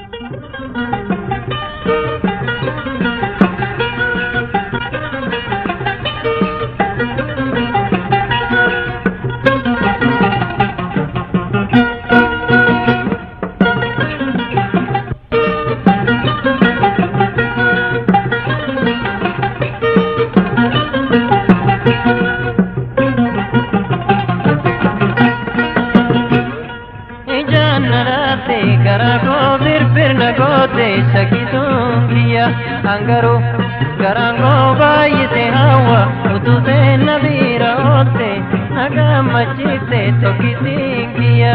ijaan naraate garaa koo birbirna goote shakkituun kiyya hangaruu garaan koo baay'ise hawwa utuu seenna biira oolte nagaa machiifte tokkittiin kiyya.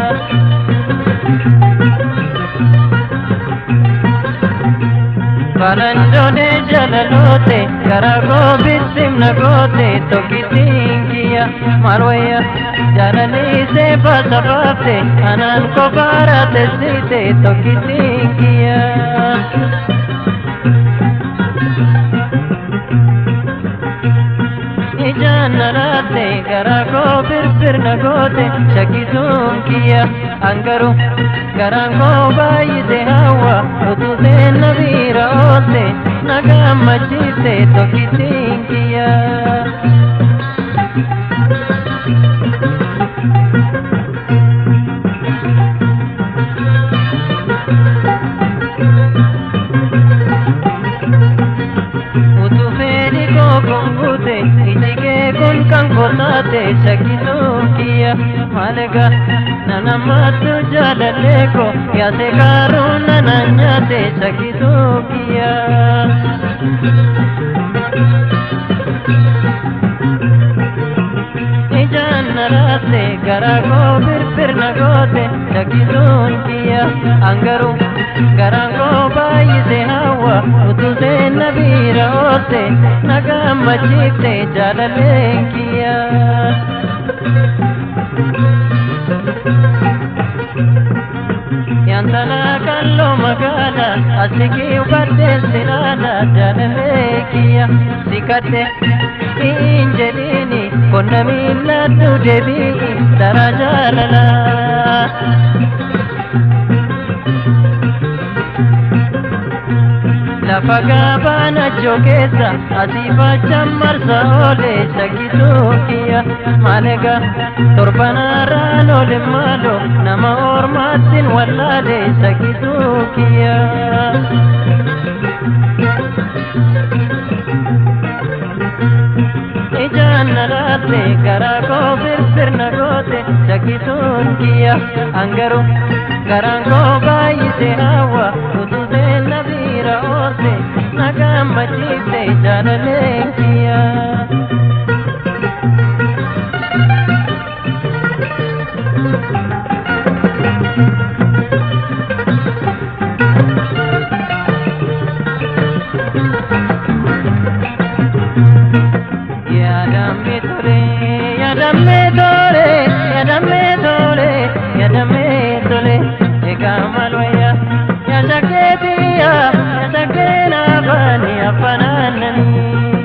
Balanjoone jalaloote garaa koo bittimna goote tokkittiin kiyya marwayya jaalaliisee baasa baafte anaan kofaara tessite tokkittiin kiyya. ijaan naraate garaa koo birbirna goote shakkisuun kiyya hangaru garaan koo baay'ise hawwa utuu seenna biira oolte nagaa machiifte tokkittiin kiyya. utuu fedhi koo kun buute iji kee kun kan kotaate shakkisuun kiyya maalega nanammattu jaalallee koo yaase kaaruun nanan nyaate shakkisuun kiyya. ijaan naraate garaa koo birbirna goote shakkisuun kiyya hangaru garaan koo baay'ise hawwa utuu seenna biira oolte nagaa machiifte jaalalleen kiyya. Yantala kalloo magaala asikii uffadheen sinaala jaalallee kiyya sikadhe hin jedhiini qonna miilladhu deebii dara jaalala. lafa gabaana jogeessa asii fachaan marsa oole shakkisuu kiyya maalega torbanarraan oole maalo nama ormaattiin wallaale shakkisuu kiyya. ijaan naraate garaa koo birbirna goote shakkisuun kiyya hangaru garaan koo baay'ise hawwa utuu seenna biira oolte nagaa machiifte jaalaleen kiyya. Yaadame tole, yaadame tole, yaadame tole, yaadame tole, egaa maal wayya, yaada keetiya, yaada keena afaan afanaanani.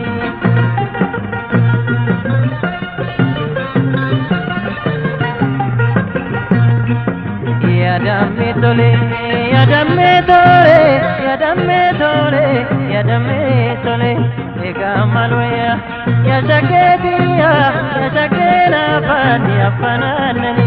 Yaadame tole, yaadame tole, yaadame tole, yaadame tole, egaa maal wayya, yaada keetiya, yaada keena afaan afanaanani.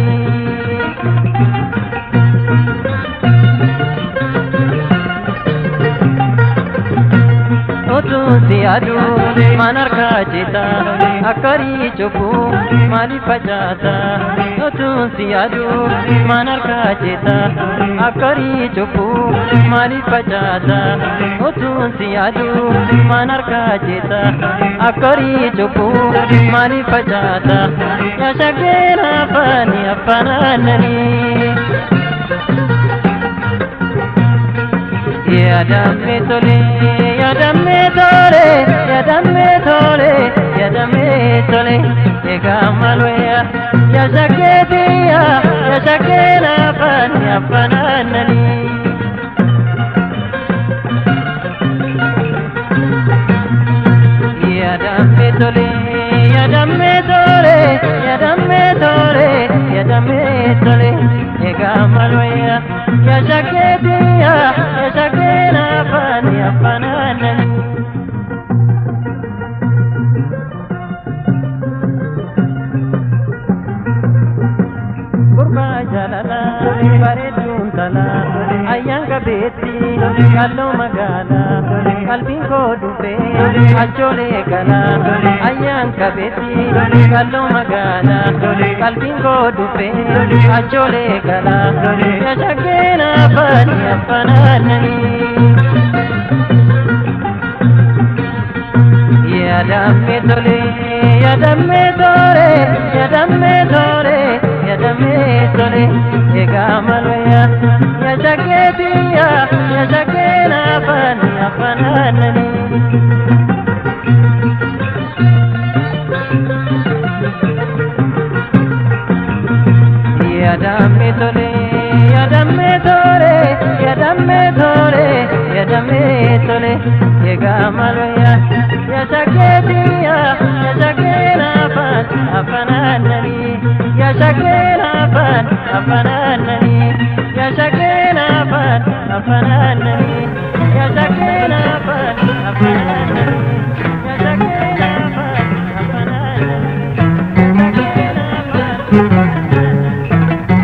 utuusi aduu maan harkaa jita akkarii cubbuu maaliif facaata utuusi aduu maan harkaa jita akkarii cubbuu maaliif facaata utuusi aduu maan harkaa jita akkarii cubbuu maaliif facaata yaa shaggeera afaani afanaananii. Yaadame tole, yaadame tole, yaadame tole, yaadame tole, egaa maal wayya, yaa shakkeetiya, yaa shakkeera afaan afanaananii. Yaadame tole, yaadame tole, yaadame tole, yaadame tole, egaa maal wayya, yaa shakeetiya ya shakeena afaan afaanaanan. Gurbaa jaalala bareedduun tala ayyaan qabeetti kalloo magaala qalbiin koo dhufee achoolee gala ayyaan qabeetti kalloo magaala qalbiin koo dhufee achoolee gala ya shaggeena afaani afanaananii. Yadamme tole, yadamme tole, yadamme tole, yadamme tole, ega maloya, ya shaketiya, ya shakena afani afananani. Yadamme tole, yadamme tole, yadamme tole, yadamme tole, ega maloya, ya shaketiya, ya shakena afan afananani, ya shakena afan afananani, ya shakena afan afananani, ya shakena afan afananani, ya shakena afan afananani, ya shakena afan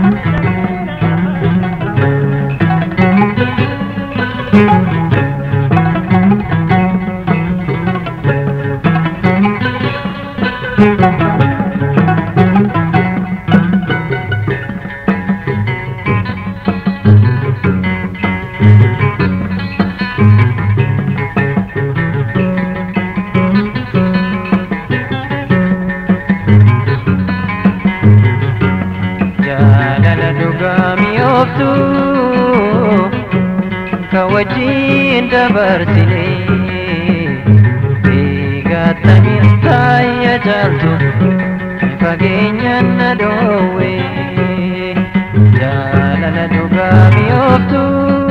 jaalala dhugaa mi'ooftu ka wajjin dabarsine eegattamiin taayya jaaltu fageenyaan na dhoowwe jaalala dhugaa mi'ooftu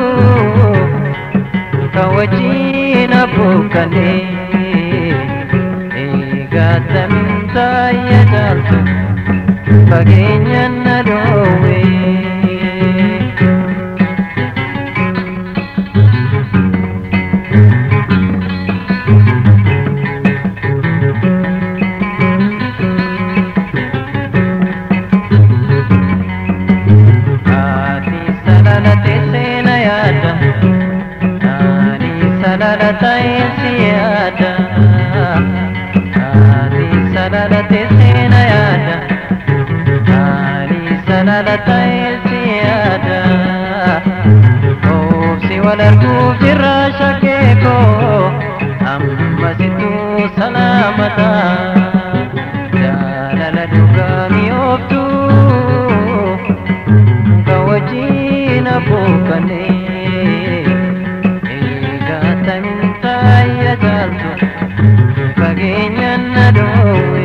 ka wajjin abbuukkane eegattamiin taayya jaaltu fageenyaan na dhoowwe. Haati salalate seena yaada, ani salalatae si yaada. Haati salalate seena yaada. Ani salalatae si yaada. Oobsi wal arguuf jirra shakkee koo, ammasitu salaamata. Jaalala dhugaa mi'ooftu, ka wajjin abbuukkane. Eegattamiin taayya jaaltu, fageenyaan na dhoowwe.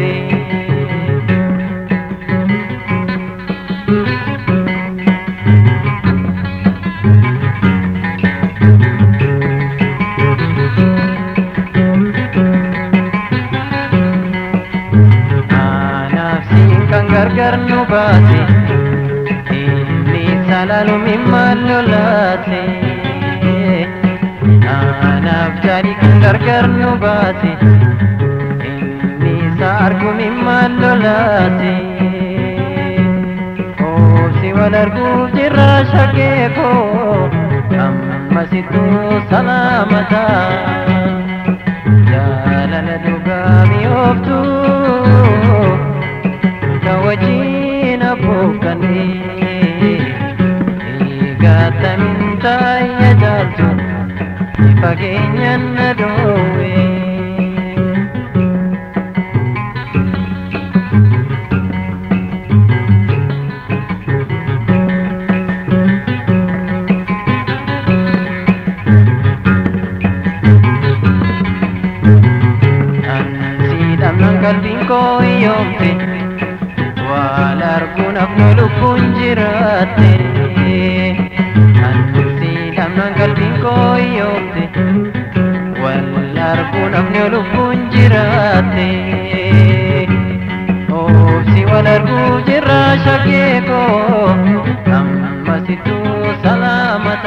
Anaafsiin kan gargar nu baase inni salaalumi maal lolaase anaaf jaali kan gargar nu baase inni isa argumi maal lolaase oobsi wal arguuf jirra shakkee koo ammasitu salaamata jaalala dhugaa mi'ooftu ka wajjin abbuukkane eegattamiin taayya jaaltu fageenyaan na dhoowwe. Ansiidhamnaan qalbiin koo hiyyoomte waan arguun afnu lubbuun jiraatte. Ansiidhamnaan qalbiin koo hiyyoomte waan arguun afnu lubbuun jiraatte. Oobsi wal arguu jirra shakkee koo ammasitu salaamata.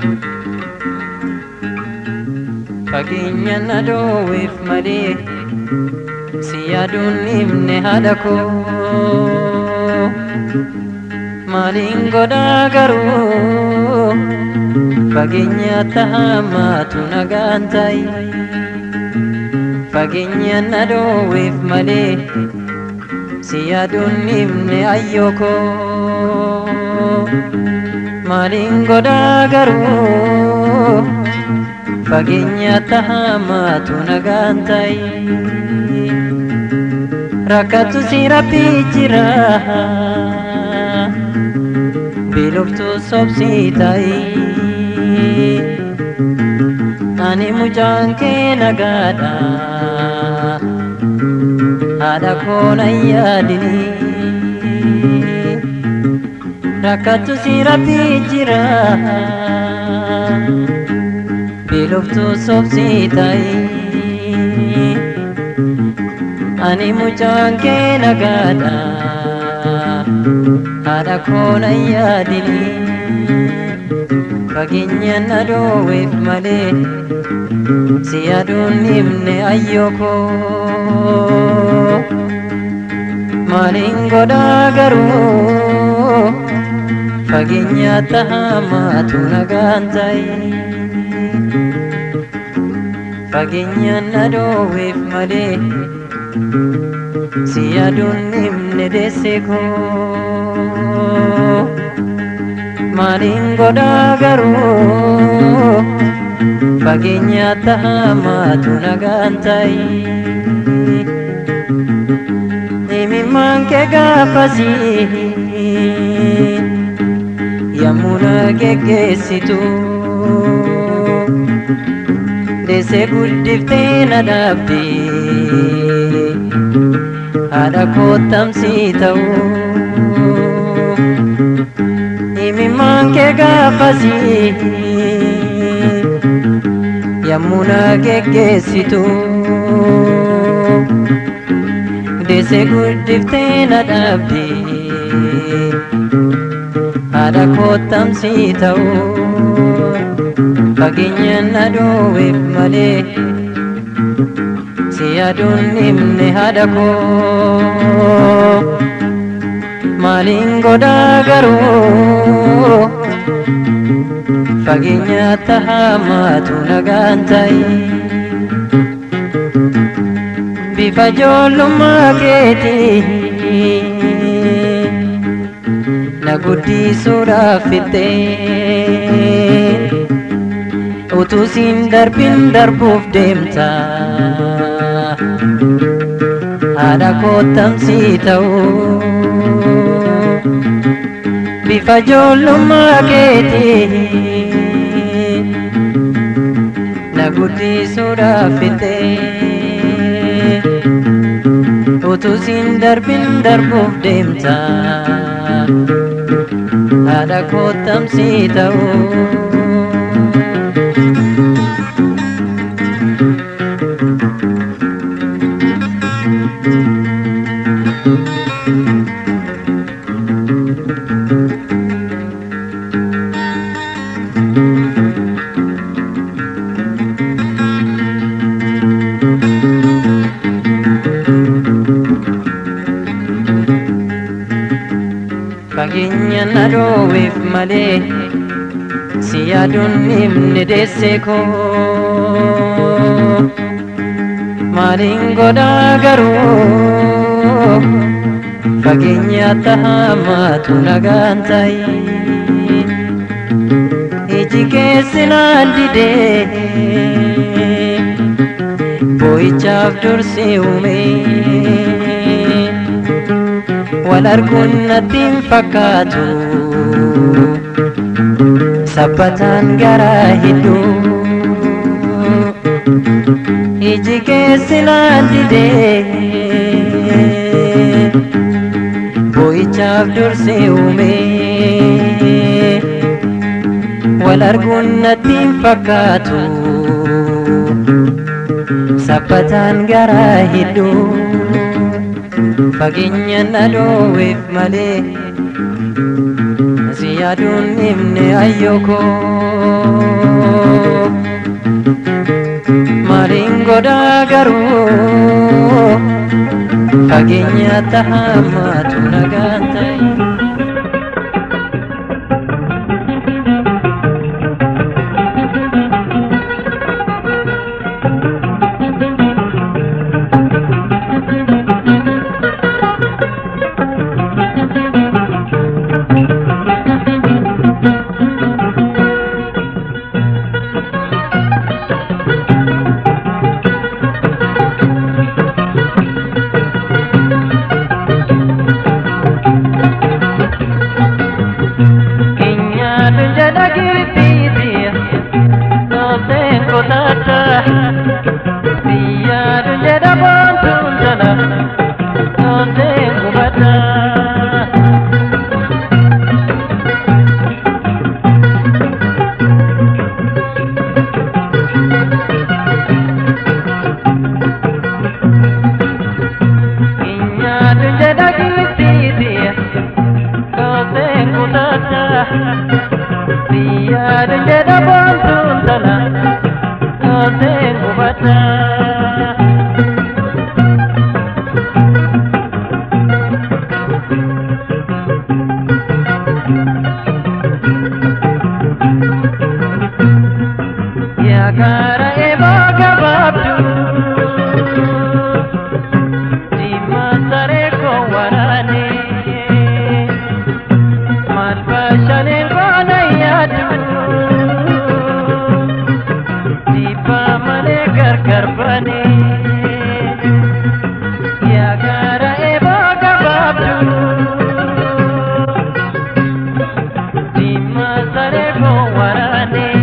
fageenya na dhoowweef malee si yaaduun himne haadha koo maaliin godhaa garuu fageenya tahamaatu nagaan ta'i fageenya na dhoowweef malee si yaaduun himne ayyoo koo maaliin godhaa garuu fageenya tahamaatu nagaan ta'i rakkatu si rabbii jira biluftu sobsii ta'i ani mucaan kee nagaadha haadha koona yaadini rakkatu si rabbii jira biluftu sobsii ta'i ani mucaan kee nagaadha haadha koona yaadini fageenya na dhoowweef malee si yaaduun himne ayyoo koo maaliin godhaa garuu fageenya tahamaatu nagaan ta'i fageenya na dhoowweef malee si yaaduun himne deesse koo maaliin godhaa garuu fageenya tahamaatu nagaan ta'i imimmaan kee gaafasii yommuu na geggeessitu deessee guddiftee na dhaabde haadha koottamsii ta'uu imimmaan kee gaafasii yommuu na geggeessitu deessee guddiftee na dhaabde haadha koottamsii ta'uu fageenya na dhoowweef malee si yaaduun himne haadha koo maaliin godhaa garuu fageenya tahamaatu nagaan ta'i bifa ijoollummaa keetii na guddisuudhaaf fixxee utuu siin darbin darbuuf deemta haadha koottamsii ta'uu bifa ijoollummaa keetii na guddisuudhaaf fixxee utuu siin darbin darbuuf deemta haadha koottamsii ta'uu fageenya na dhoowweef malee si yaaduun himne deesse koo maaliin godhaa garuu fageenya tahamaatu nagaan ta'i iji keessi naan didee boo'ichaaf dursi uumee wal arguun natti hin fakkaatu sabbataan garaa hedduu iji keessi naan didee boo'ichaaf dursi uumee wal arguun natti hin fakkaatu sabbataan garaa hedduu fageenya na dhoowweef malee si yaaduun himne ayyoko maaliin godhaa garuu fageenya tahamaatu nagaan ta'e. Keenyaatu jedha kiritiiti nooseen kutaata biyyaatu jedha boontuun jala nooseen qubata. Keenyaatu jedha kiritiiti. Koseen kutaata biyyaadha jedha boontuun tala koseen qubata. Yaa kaara eeboo gabaabduu. Diimaa saree koo waraanee maal baashaneen goona yaadu dhiibbaa malee gargar banee yaa gaara eeboo gabaabdu diimaa saree koo waraanee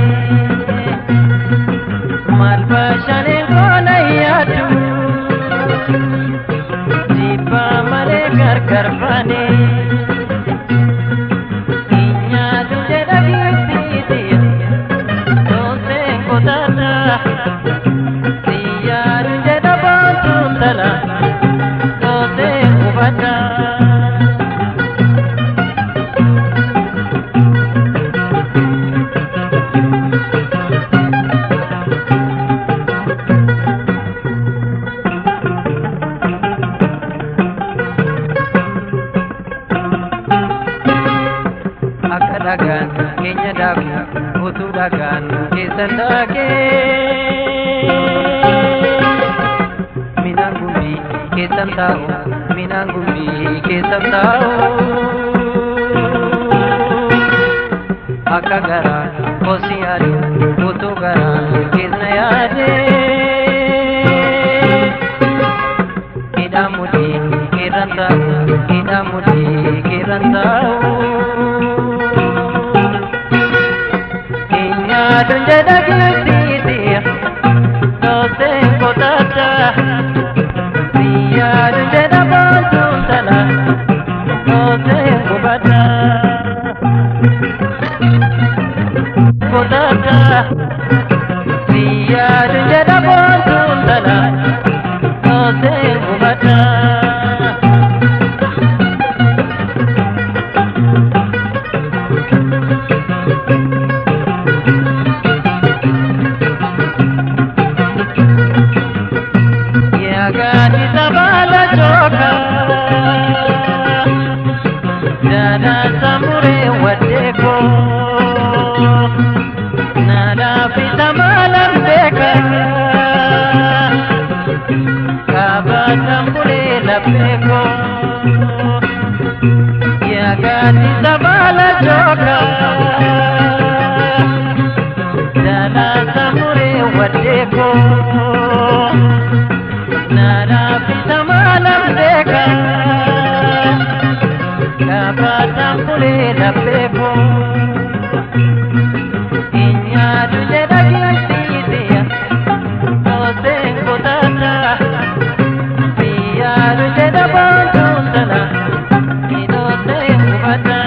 maal baashaneen goona yaadu. Jibba malee gargar baanee Nyaatu jedha biiftiiti Dooseen kutaata Siyyaaru jedha boontuun tala Dooseen qubata akka dhagaan keenya daaku utuu dhagaan keessan daakee minaan gumbii keessan taa'u minaan gumbii keessan taa'u akka garaa kosi yaadu utuu garaa keessa yaadee hidhaan mudhii keerran taa'u hidhaan mudhii keerran taa'u. Nyaatun jedha kiritiiti Dooseen kutaata Biyyaadun jedha boontuun tala Dooseen qubata Kutaata Biyyaadun jedha boontuun tala Dooseen qubata Yaagani sabala joka Dada samure wadeko Nada pita malam beka Kaba tambule lapeko Yaagani sabala joka Dada samure wadeko Nara pita malam deka Kapata pule la pepo Inya duje da kintidia Ose kutata Pia duje da bantundala Ino se kubata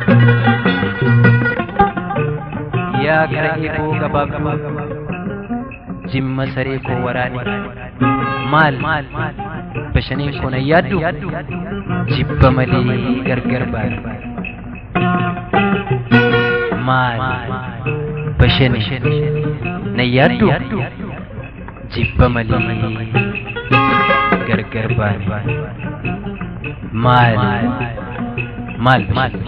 yaa gara eeboo gabaabduu jimma saree koo waraane maal bashaniin koo na yaaddu jibba malee gargar baane maal bashani na yaaddu jibba malee gargar baane maal maal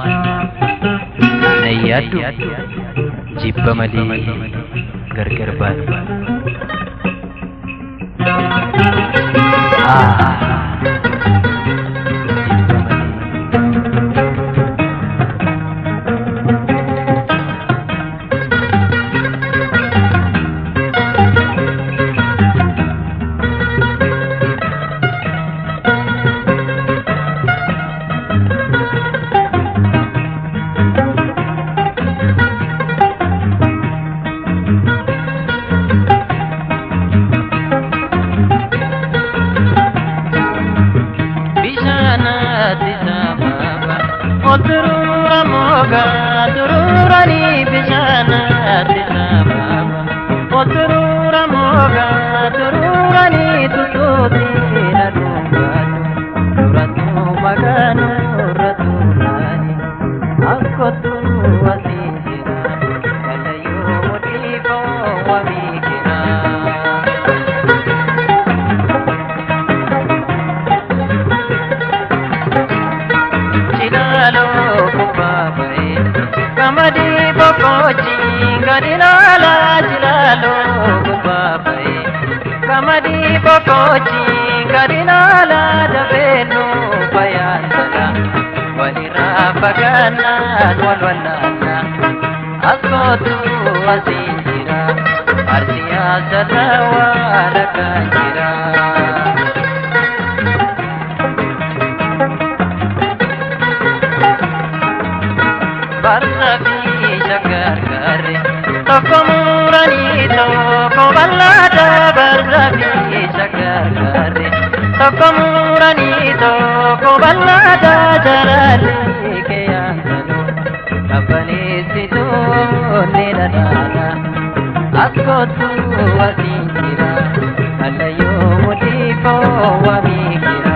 na yaaddu jibba malee gargar baane bishaanatti sababa oturura moga tururani bishaanatti sababa oturura moga tururani tututi nadungatu duratu maganu raturani akkotu wasijira kalayo mudiko wamikira chilalo kubabae kamadi bokochi gadilala chilalo kubabae kamadi bokochi gadilala dabenu bayantala walira bagana walwalana askotu asinjira arsiya sadawa lakanjira barrafi shakarkare tokko muranii tokko bal'aadha barrafi shakarkare tokko muranii tokko bal'aadha jaraalli keeyyaansalu qabbaneessitu ni dhadhaadha akkootu asiin jira allayyoo mudhiifoo wamiikira.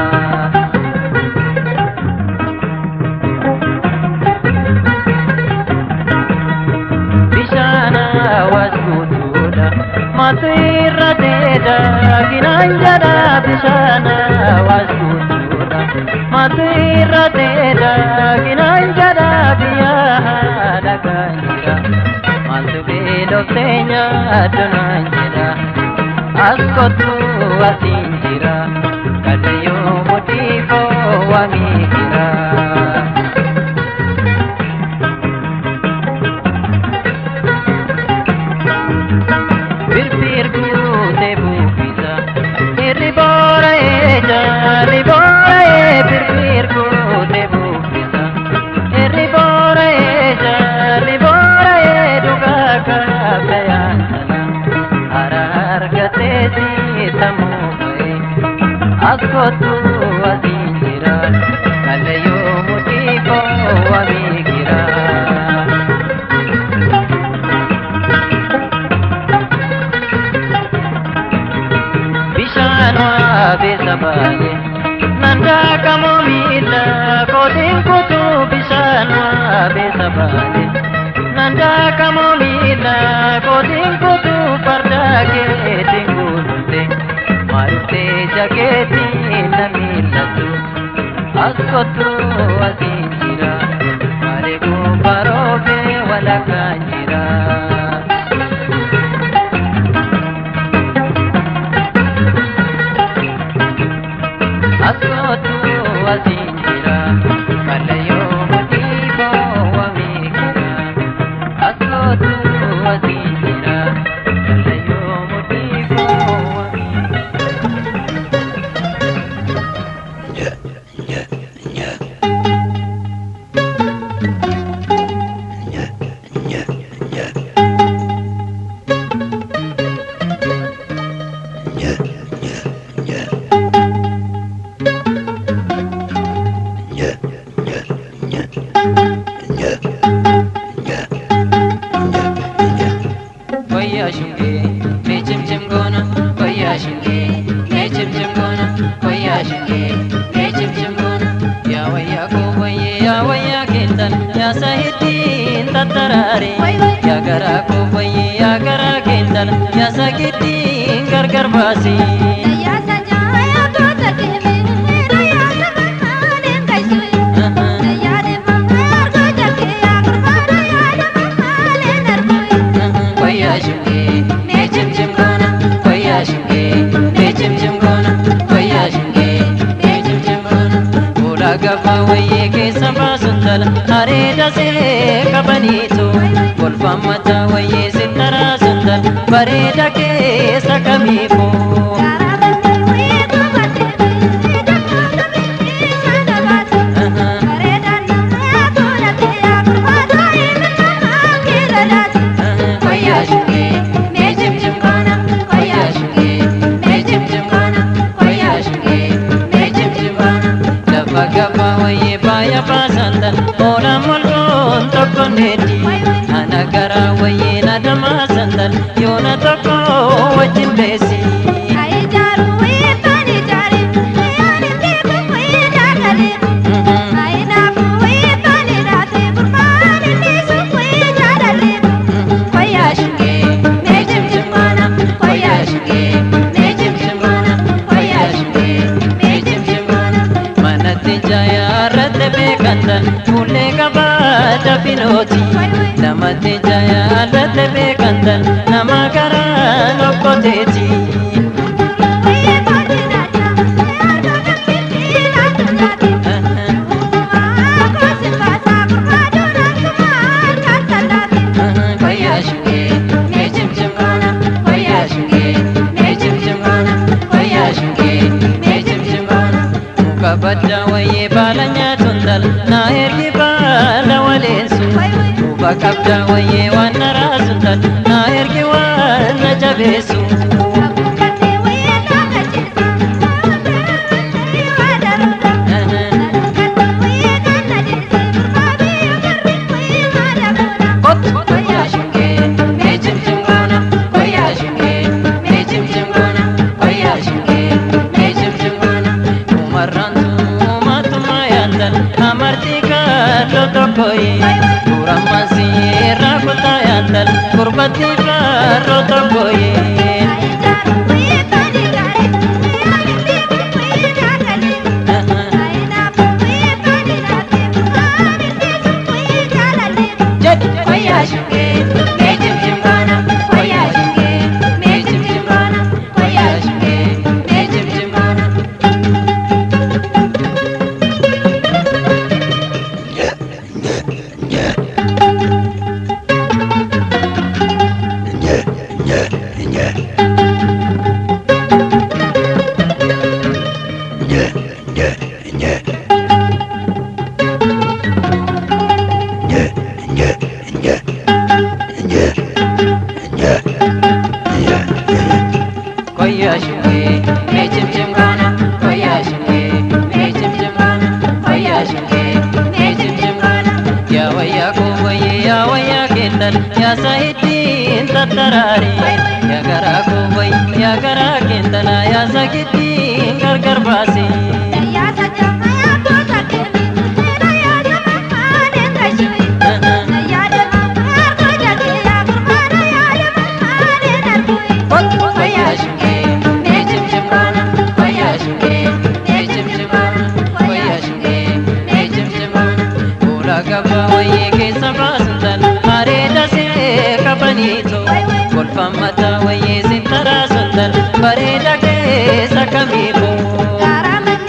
bishaana waskutuudha matu irra deeda ginaan jedha bishaana waskutuudha matu irra deeda ginaan jedha biyyaa haadhagaan jira maaltu beelofteenya addunaan jira as kottu asiin jira kallayyoo mudhiifoo wamiikira. birbirguute buufisa irri boora'ee jaalli boora'ee birbirguute buufisa irri boora'ee jaalli boora'ee dhugaa kaafayaan sana hara argatee siitamuu ba'ee as kottu asiin jira kallayyoo mudhiifoo wamiigira. bishaan waabeessa baale nandaaqamu miila kootiin kutuu bishaan waabeessa baale nandaaqamu miila kootiin kutuu farda keetiin guututte maaltee jakeetiin na miillatu as kottu asiin jira malee gubbaroofee walakkaan jira. askootu asiin jira kallayyoo mudhiifoo wamiikira askootu asiin jira kallayyoo mudhiifoo wamiikira. tattaraare yaa garaa koo wayyee yaa garaa keentala yaa sagittiin gargar baase. Wayyaa shungee mee cimcim goona wayyaa shungee mee cimcim goona wayyaa shungee mee cimcim goona fuula gabaa wayyee keessa baasuun tala areeda see qabaniitu golfaan mataa wayyee sittaraasuun tala bareeda keessa kamiifuu. Wayyaa shungee mee cimcim goona wayyaa shungee mee cimcim goona wayyaa shungee mee cimcim goona lafa gabaa wayyee baaya baasantan oolaan molkoon tokko neeti ana garaa wayyee na damaasantan yoona tokko wajjin beesi. Wayyaa shungee mee cimcim goona wayyaa shungee mee cimcim goona wayyaa shungee mee cimcim goona manatti jayaarratti beekantan fuullee qabaa dafinooti namatti jayaarratti beekantan nama garaa lokkoteeti. Wayyaa shungee mee cimcim goona wayyaa shungee mee cimcim goona wayyaa shungee mee cimcim goona muka baddaa wayyee baala nyaatuun dala naa ergi baala waleessu muka qabdaa wayyee waan na raasuun dala naa ergi waan na jabeessu. Wayyaa shungee mee cimcim goona wayyaa shungee mee cimcim goona wayyaa shungee mee cimcim goona umarraan tuumatuma yaantan amartii kaalloo tokkoyi tuurammaan siirraa kutaa yaantan gurbatti kaarroo tokkoyi. Wayyaa shungee mee cimcim goona wayyaa shungee mee cimcim goona wayyaa shungee mee cimcim goona. Wayyaa shungee mee cimcim goona wayyaa shungee mee cimcim goona wayyaa shungee mee cimcim goona yaa wayyaa koo wayyee yaa wayyaa keettan yaa sahittiin tattaraare yaa garaa koo wayyee yaa garaa keettana yaa sagittiin gargar baase. Wayyaa shungee mee cimcim goona wayyaa shungee mee cimcim goona wayyaa shungee mee cimcim goona fuula gabaa wayyee keessa baasuun tala areeda see qabaniitu golfaan mataa wayyee sittaraasuun tala bareeda keessa kamiifuu.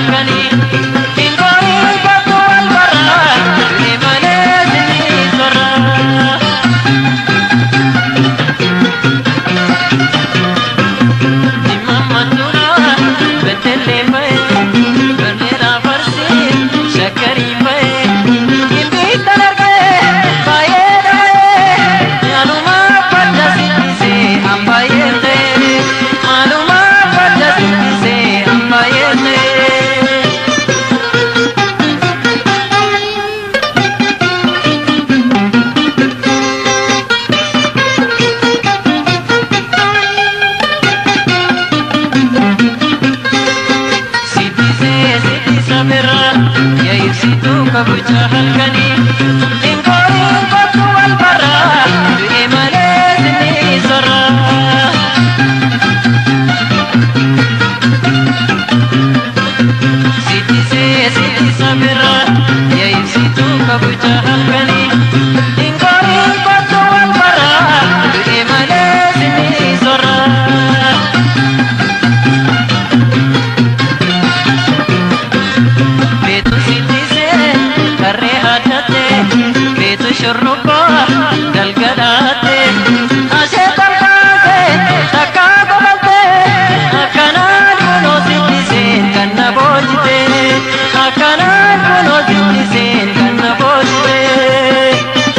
halkanii Ingoorii kootu wal barraa Du'e malee sinii sorraa kabucha halkanii Ingoorii kootu wal barraa Du'e malee sinii sorraa Sitisee sitisa birraa Yaayibsituu kabucha halkanii Ingoorii kootu wal barraa Du'e malee sinii sorraa Beetu sitisee karree addattee Beetu shurrubbaa galgalattee Asee kolfaasee takkaa qofattee Akkanaan kunoo sitiseen kan na boojitee Akkanaan kunoo sitiseen kan na boojitee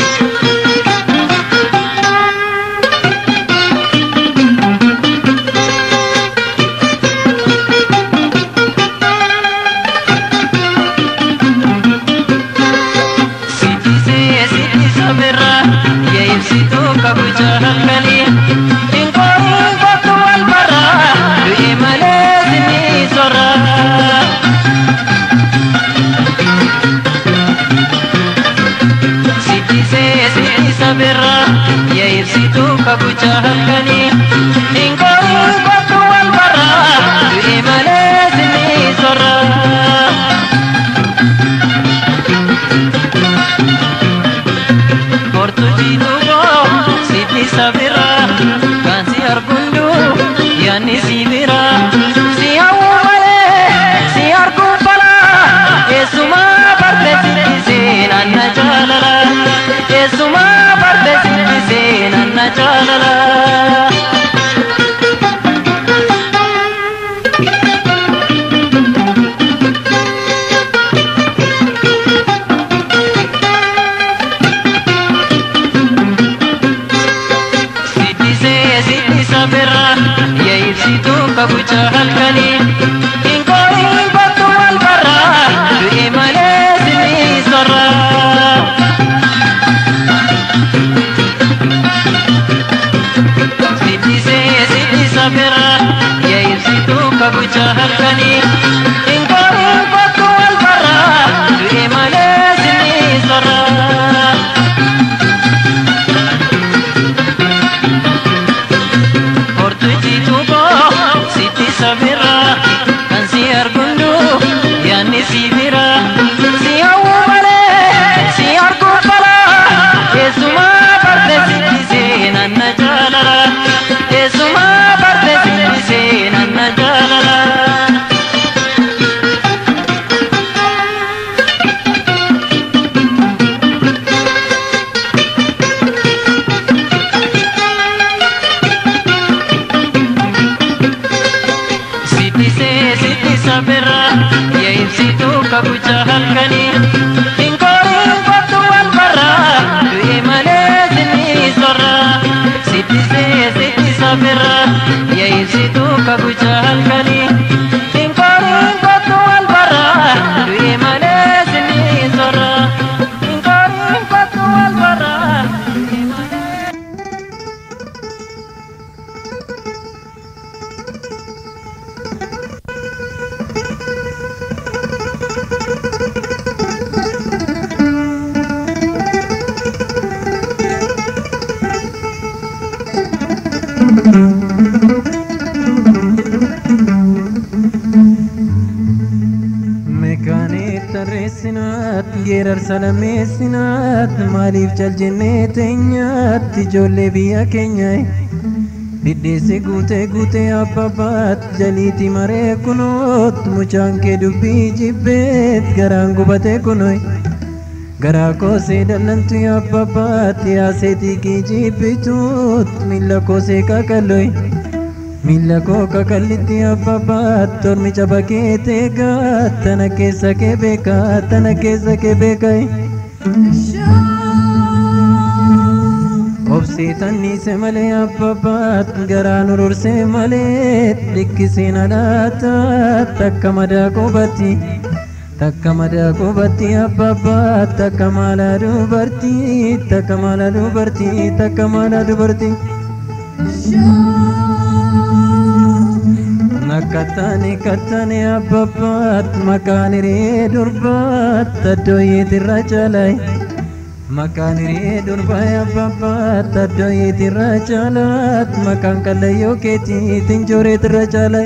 Sitisee sitisa birraa Yaayibsituu kabucha halkanii Ingoorii kootu wal barraa Du'e malee sinii sorraa Sitisee sitisa birraa Yaayibsituu kabucha halkanii Ingoorii kootu wal barraa Du'e malee sinii sorraa Kortujitu ko siti sabira kan si argundu yani si bira si awu male si argu pala esuma parte siti se nanna jalala esuma parte siti se nanna jalala Sitisee sitisa birraa Yaayibsituu kabucha halkanii Ingoorii kootu wal barraa Du'e malee sinii sorraa Sitisee sitisa birraa Yaayibsituu kabucha halkanii Ingoorii kootu wal barraa Du'e malee sinii sorraa Hortujitu ko siti sabira kan si argundu yani si bira si awu male si argu pala esuma parte siti se nanna jalala esuma parte siti se nanna jalala Sitisee sitisa birraa Yaayibsituu kabucha halkanii Ingoorii kootu wal barraa Du'e malee sinii sorraa Sitisee sitisa birraa Yaayibsituu kabucha halkanii Ingoorii kootu wal barraa Du'e malee sinii sorraa Ingoorii kootu wal barraa Du'e malee Meekaanii tarreessinaat geerarsa lammeessinaat maaliif caljennee teenyaatti ijoollee biyya keenya Dhidheesse guutee guutee abbabaat jaliiti maree kunoot mucaan kee dubbii jibbeet garaan gubatee kunoy. Garaa koosee dallantu abbabaat yaaseetii kee jibbituut miila koosee kakaloy. Miila koo kakallitti abbabaat tormi caba kee teegaat tana keessa kee beekaa tana keessa kee beekay. Obsiitan dhiise malee abbabaat garaan urursee malee dhikkiseen alaataat takka madaa qubatti. Takka madaa qubatti abbabaat takka maalaa dubartii takka maalaa dubartii takka maalaa dubartii. Nakkattaane kattaane abbabaat maqaan hiree durbaat addooyeetirra caalay. Maqaan hiree durbaa abbabaat addooyeetirra caalaat maqaan kallayyoo keetiitiin jooreetirra caalay.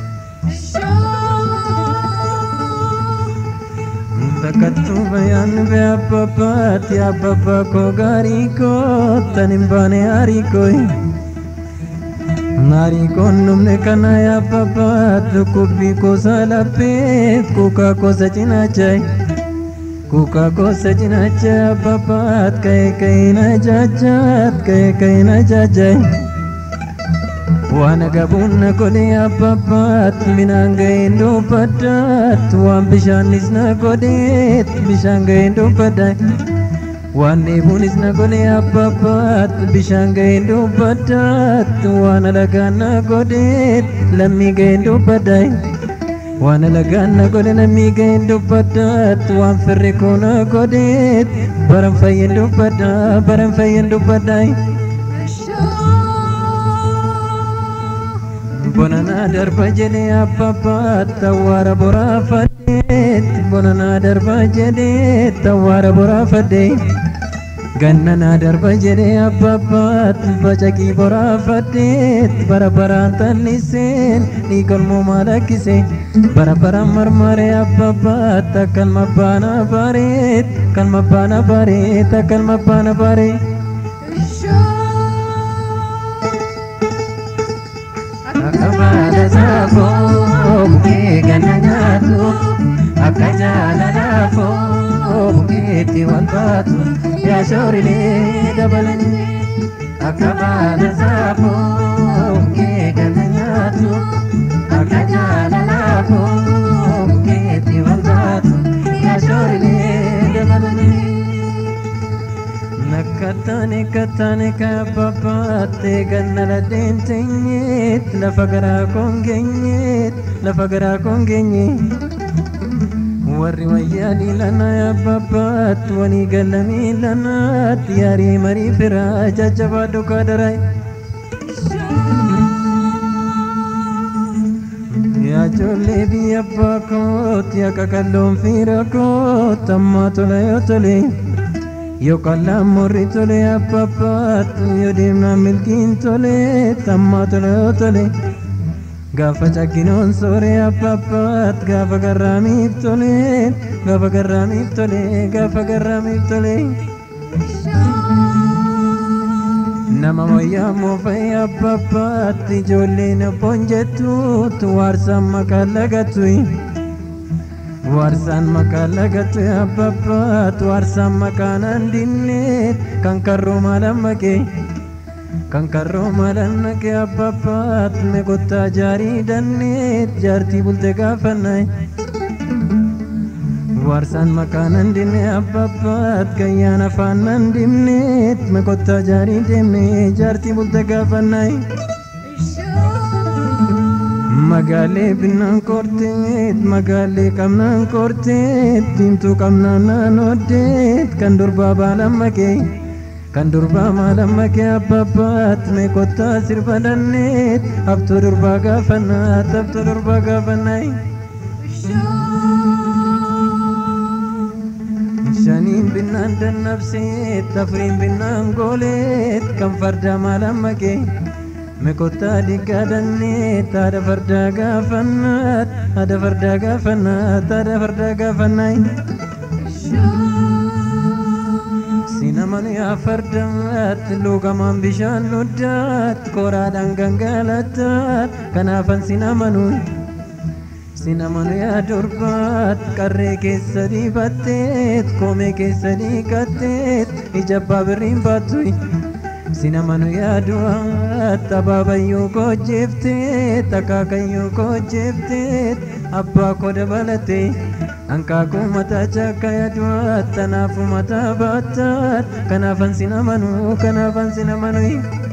Takkattuu bayaan bee abbabaat yaa abbabbaa koo gaarii koo tan hin baane haarii kooyi. Naarii koon dhumne kana yaabbabaat dhukkubbii gosa laphee kuukaa gosa cinaachaa kuukaa gosa cinaachaa yaabbabaat ka'ee ka'ee na jaajaat ka'ee ka'ee na jaajaa waan agabuun na godhe yaabbabaat minaan ga'een dubbaddaat waan bishaanis na godheet bishaan ga'een dubbaddaa. waan dheebuunis na godhe abbabaat bishaan ga'een dubbaddaat waan alagaan na godheet lammii ga'een dubbaddaay waan alagaan na godhe lammii ga'een dubbaddaat waan firri koo na godheet baran fayyen dubbaddaa baran fayyen dubbaddaay. Bonanaa darba jedhee abbabaat awwaara boraafadheet bonanaa darba jedhee awwaara boraafadheet. Gannanaa darba jedhee abbabaat bacaqii boraafadheet bara baraan talliseen dhiigalmoo maal akkisee bara baraan marmaree abbabaat akkalma baana bareet kalma baana bareet akkalma baana bareet. Akka baala saafoo bukkee ganna nyaatu akka jaalala foo bukkeetti wal baatu yaa shoorilee dabalanii akka baala saafoo bukkee ganna nyaatu akka jaalala foo bukkeetti wal baatu yaa shoorilee dabalanii. Nakkattaane kattaane kaababaattee ganna ladeen teenyeet lafa garaa koon geenyeet lafa garaa koon geenyeet. warri wayyaa dhiilana yaabbabaat wanii gallamii lanaat yaarii marii firaa jajjabaa dhugaa daray. Yaa ijoollee biyya abbaa koot yaa qaqalloon fiira koot ammaa tola yoo tole. Yoo qallaan morri tole abbabbaat yoo deemnaan milkiin tole ammaa tola yoo tole. Gaafa cagginoon sooree abbabbaat gaafa garraamiif tole gaafa garraamiif tole gaafa garraamiif tole. Nama wayyaa moofa'ee abbabbaat ijoolleen abboon jettuut waarsaan maqaan lagatui. Waarsaan maqaan lagatui abbabbaat waarsaan maqaan handinneet kan karroo maalan maqee. kan karroo maalan naqee abbabbaat meqottaa jaarii danneet jaartii bulte gaafannay waarsaan maqaan handinne abbabbaat gayyaan afaan handimneet meqottaa jaarii deemne jaartii bulte gaafannay magaalee binnaan korteet magaalee qabnaan korteet diimtuu qabnaan naanoddeet kan durbaa baalan maqee kan durbaa maalan makee abbabbaat meeqottaa sirba danneet abtuu durbaa gaafannaat abtuu durbaa gaafannay. Shaniin binnaan dannabseet afuriin binnaan gooleet kan fardaa maalan makee meeqottaa diggaa danneet haadha fardaa gaafannaat haadha fardaa gaafannaat haadha fardaa gaafannay. Sinaman yaa fardaat lugamaan bishaan nuddaat koraadhaan gangalataat kanaafan sinamanu sinamanu yaa durbaat qarree keessa diibatteet koomee keessa dhiiqatteet ija abbaa birriin baattuy sinamanu yaa du'aat abaabayyuu koojjeefteet akaakayyuu koojjeefteet abbaa koo dabalatee Ankaakuu mataa chakka yaduat tanaafu mataa baataat kanaafan sin amanu kanaafan sin amanu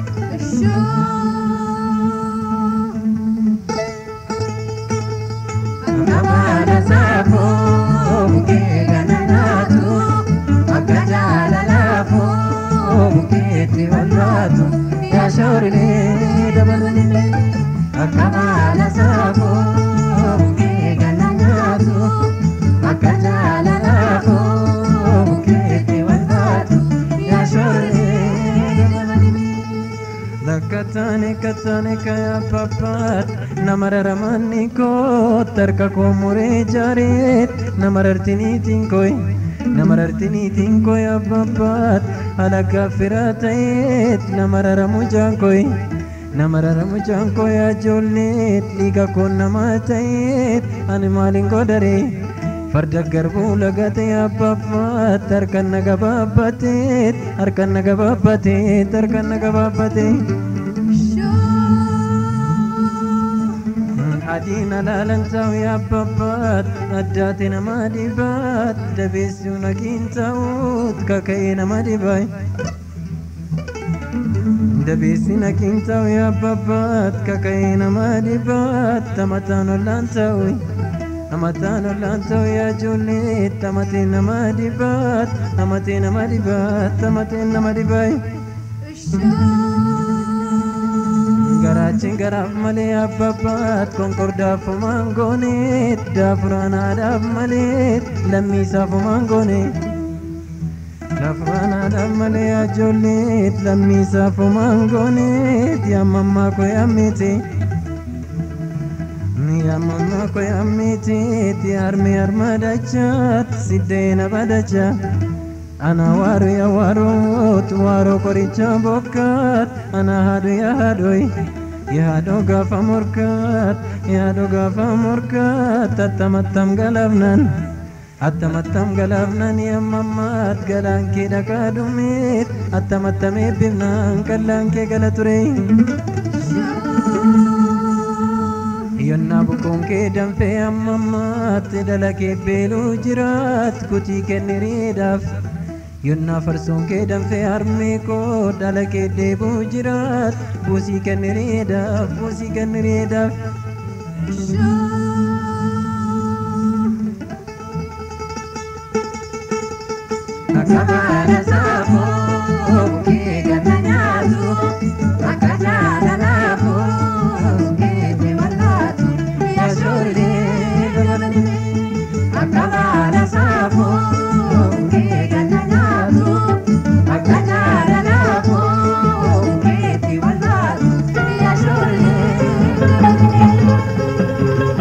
Namaana saafoo bukee gananaatu akka jaalalaafoo bukeetti walbaatu yaa shoorilee dabalanii akka maala saafoo bukee gananaatu. akka jaalalaafoo bukeetti walbaatu yaa shooree Lakkataane kataane kaya papaat nama raramanni koot harka koo muree jaareet nama rartiniitiin koy nama rartiniitiin koy abbabaat halakkaa firaa ta'eet nama raramu jaankoy nama raramu jaankoy ajoolleet dhiiga koo namaa ta'eet ani maalin godharee farda garbuu lagatee abbabbaat harkan na gabaabbateet harkan na gabaabbateet harkan na gabaabbateet. adiin alaalan ta'u yaababbaat addaate nama dhibaat dabeessuu nagiin ta'uut kaka'ee nama dhibaay. dabeessi nagiin ta'u yaababbaat kaka'ee nama dhibaat tamataan ollaan ta'u. Amataan ollaan ta'u yaa ijoollee tamatee nama dhibaat tamatee nama dhibaat tamatee nama dhibaay. Garaachiin garaaf malee abbabbaat konkordaaf homaan gooneet daafuraan haadhaaf malee lammiisaaf homaan gooneet. Daafuraan haadhaaf malee yaa ijoollee lammiisaaf homaan gooneet yaamammaa koo yaammeetee. Yamama ko yammiti ti armi armadachat siddena badacha ana waru ya waru tu waru koricha bokat ana hadu ya hadoi ya hado gafa murkat ya hado gafa murkat tattamattam galavnan attamattam galavnan yammamat galan ke dakadumit attamattam ebbifnan kallan ke gala ture Yonna bukkoon kee danfee ammammaatti dalagee beeluu jiraat kutii kenniriidhaaf. Yonna farsoon kee danfee harmee koo dalagee deebuu jiraat buusii kenniriidhaaf buusii kenniriidhaaf. Akka baala saafoo bukkee ganna nyaatu akka jaalalaafoo bukkee walbaatu yaa shooree dabalanii akka baala saafoo bukkee ganna nyaatu akka jaalalaafoo bukkee walbaatu yaa shooree dabalanii.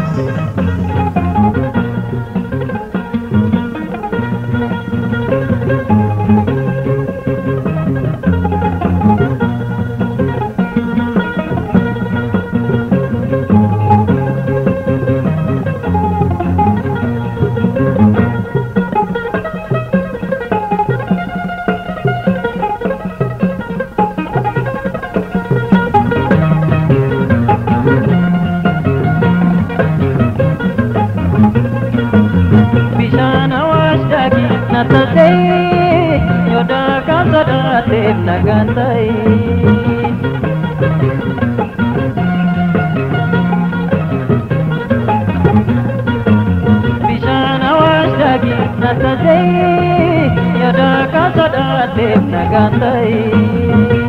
bishaan awaash daaki na taatee yodaa kan sodaateef nagaan ta'e. Bishaan awaash daaki na taatee yodaa kan sodaateef nagaan ta'e.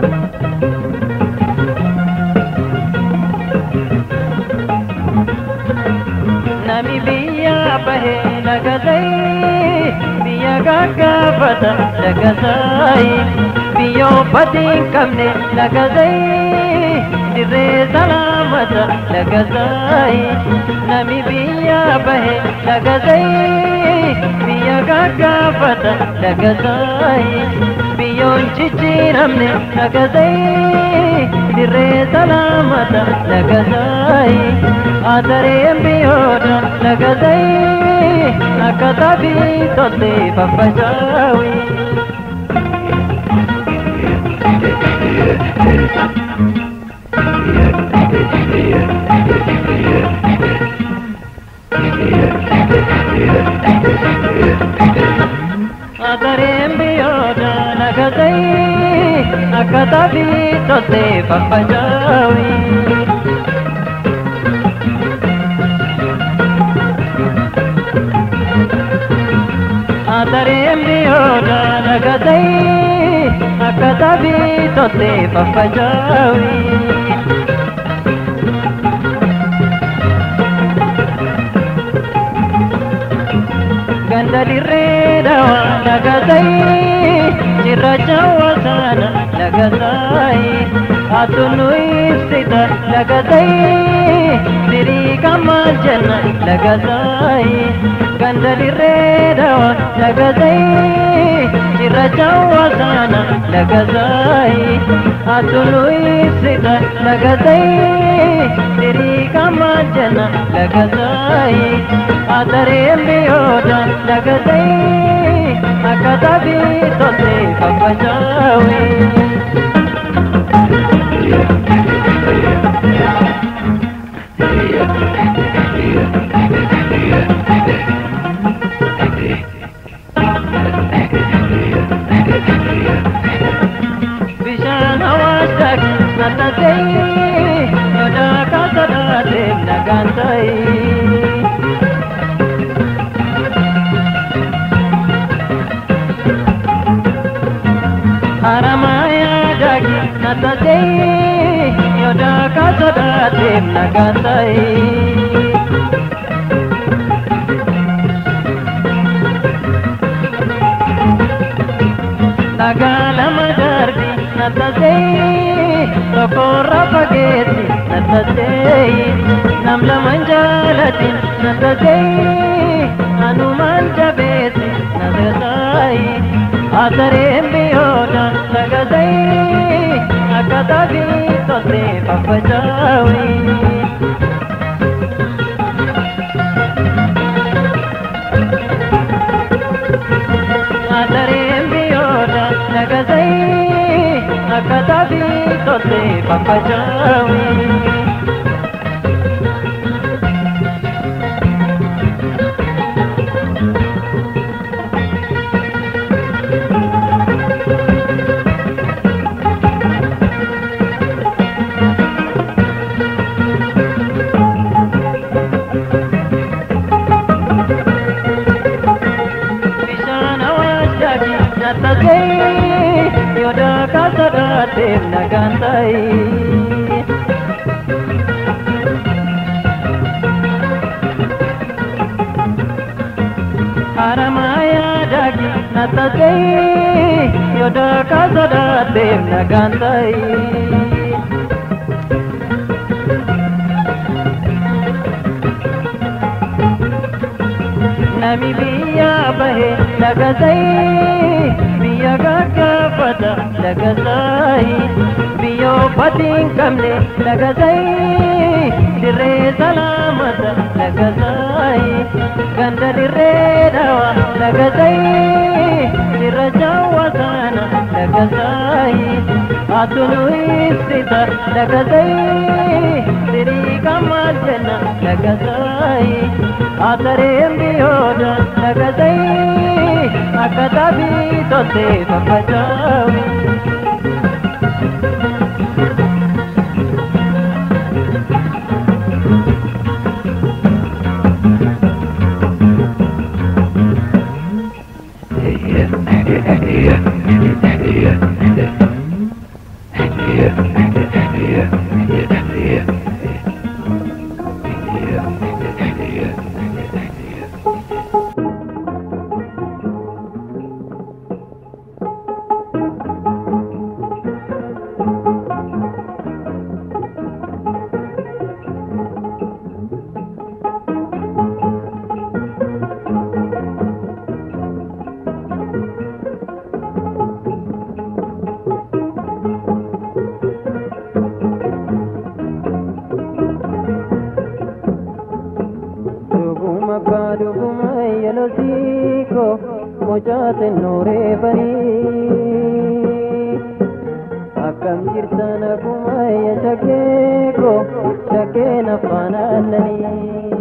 Nami biyya bahee lagatee biyya gaggaafata lagatee biyya uffati hin qabne lagatee dirree salaamata lagatee nami biyya bahee lagatee biyya gaggaafata dagataayi biyyoon jijjiiramne dagataayi dirree salaamata dagataayi atareen biyyoota dagataayi akka tabii tolte faffacaawi. atareen biyyoota dagataayi akka tabii tolte faffacaawi. atareen biyyoota dagataayi akka tabii tolte faffacaawi. ganda dirree dhawa dagataayi cirracha wasaana dagataayi hatunnu ibsita dagataayi sirii kammaal jenna dagataayi ganda dirree dhawa dagataayi cirracha wasaana dagataayi hatunnu ibsita dagataayi sirii kammaal jenna dagataayi atareen biyyoota dagataayi akka tabii tolte faffacaawi. bishaan hawaasa nata ta'e yodaa kaasa dhaateef nagaan ta'e. Haramaya dagi nata ta'e yodaa kaasa dhaateef nagaan ta'e. Nagalama darbi natasee tokkorra fageetti natasee nam laman jaalati natasee anumaan jabeetti natasee atareen biyyoota nagasee akka tabii tolte faffacaawi. atareen biyyoota nagasee akka tabii tolte faffacaawi. bishaan hawaasaafi natasee yodaa kaasa dhaateef nagaan ta'e. Haramaayaa daagi natasee yodaa kaasa dhaateef nagaan ta'e. nami biyya bahe dagasai biyya gaggafata dagasai biyyo batiin qabne dagasai dirree salaamata dagasai ganda dirree dhawa dagasai dirra jawwasaana dagasai atunu ibsita dagasai sirii kammaal jenna dagasai atareen biyyoota dagasai akka tabii tolte faffacaawi. yelosiiko mucaa xinnooree banii akkam jirtan akkuma iyya shakkeeko shakkeen afaan aannanii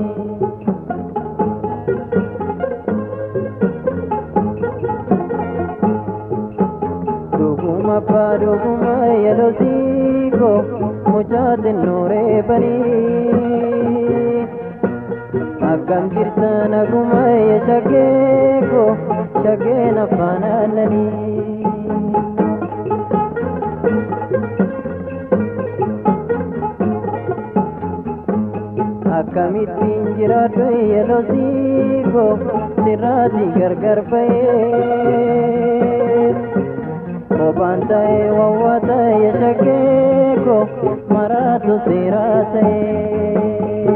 dhuguma abbaa dhuguma yelosiiko mucaa xinnooree banii akkam jirtan akkuma iyya shakkeeko shakkeen afaan aannanii akkamittiin jiraadhu yelosiiko sirraati gargar ba'ee kophaan ta'ee wawwaa ta'e shakkeeko maraatu seeraa ta'ee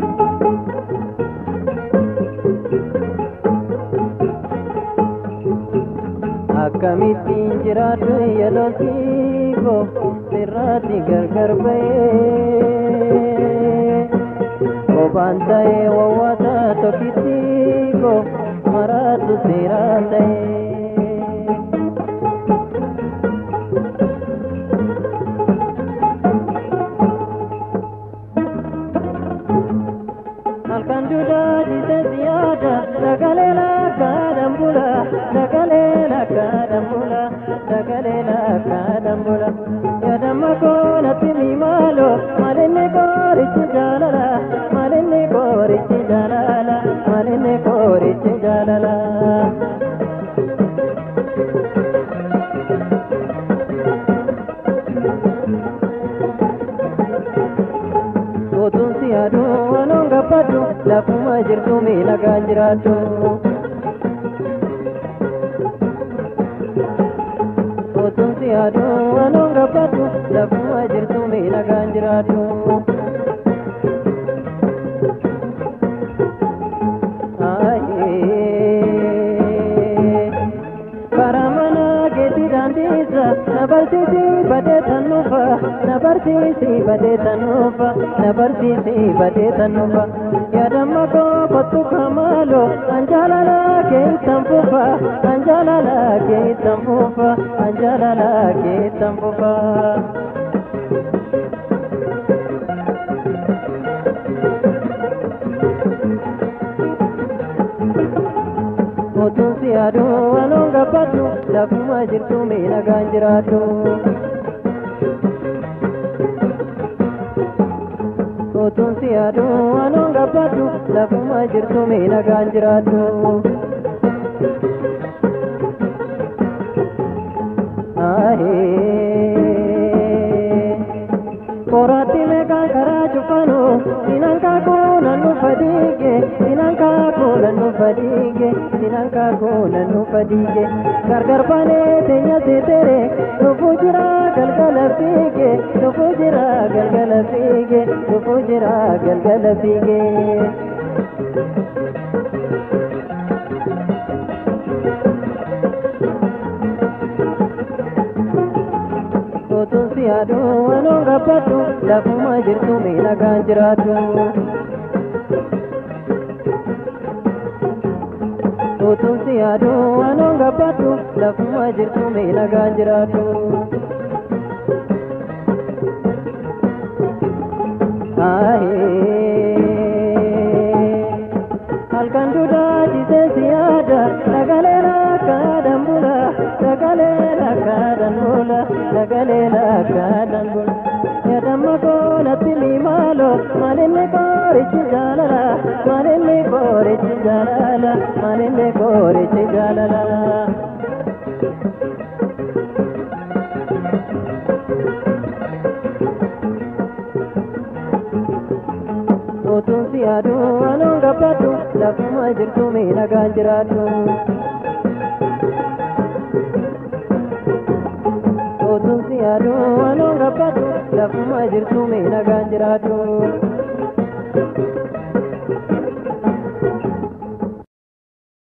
akkamittiin jiraadhu yelosiiko sirraati gargar ba'ee kophaan ta'ee wawwaata tokkittiiko maraatu seeraa ta'ee halkan duudaa jite siyaada sagalee lakkaadhaan bula sagalee lakkaadhaan bula sagalee lakkaadhaan bula yaadamma koonatti mi maalo malinni koorichi jaalala malinni koorichi jaalala malinni koorichi jaalala. Otuun si aduu waanoon gabbadhu lafuma jirtu miidhagaan jiraattu. Otuun si aduu waanoon gabbadhu lafuma jirtu miidhagaan jiraattu. Karaa mana keetii daandiisa na barsiisi badee tannuufa na barsiisi badee tannuufa na barsiisi badee tannuufa yaadamma koo kottu kamaalo anjaalala keeytan fufa anjaalala keeytan fufa anjaalala keeytan fufa. Otuun si aduu waanoon gabbadhu lafuma jirtu miidhagaan jiraattu. Otuun si aduu waanoon gabbadhu lafuma jirtu miidhagaan jiraattu. Koraatti meeqaan karaa cufanu sinan kaakuu nannu fadiige sinan kaakuu nannu fadiige sinan kaakuu nannu fadiige gargar baanee teenya seetere dhufuu jira galgala fiige dhufuu jira galgala fiige dhufuu jira galgala fiige. Otuun si aduu waanoon gabbadhu lafuma jirtu miidhagaan jiraattu. Otuun si aduu waanoon gabbadhu lafuma jirtu miidhagaan jiraattu. Halkan duudaa jisee siyaada sagalee lakkaadhaan bula sagalee lakkaadhaan bula sagalee lakkaadhaan bula. Yaadamma koonatti mi maalo malinni koorichi jaalala malinni koorichi jaalala malinni koorichi jaalala. Otuun si aduu waanoon gabbadhu lafuma jirtu miidhagaan jiraattu. Otuun si aduu waanoon gabbadhu lafuma jirtu miidhagaan jiraattu.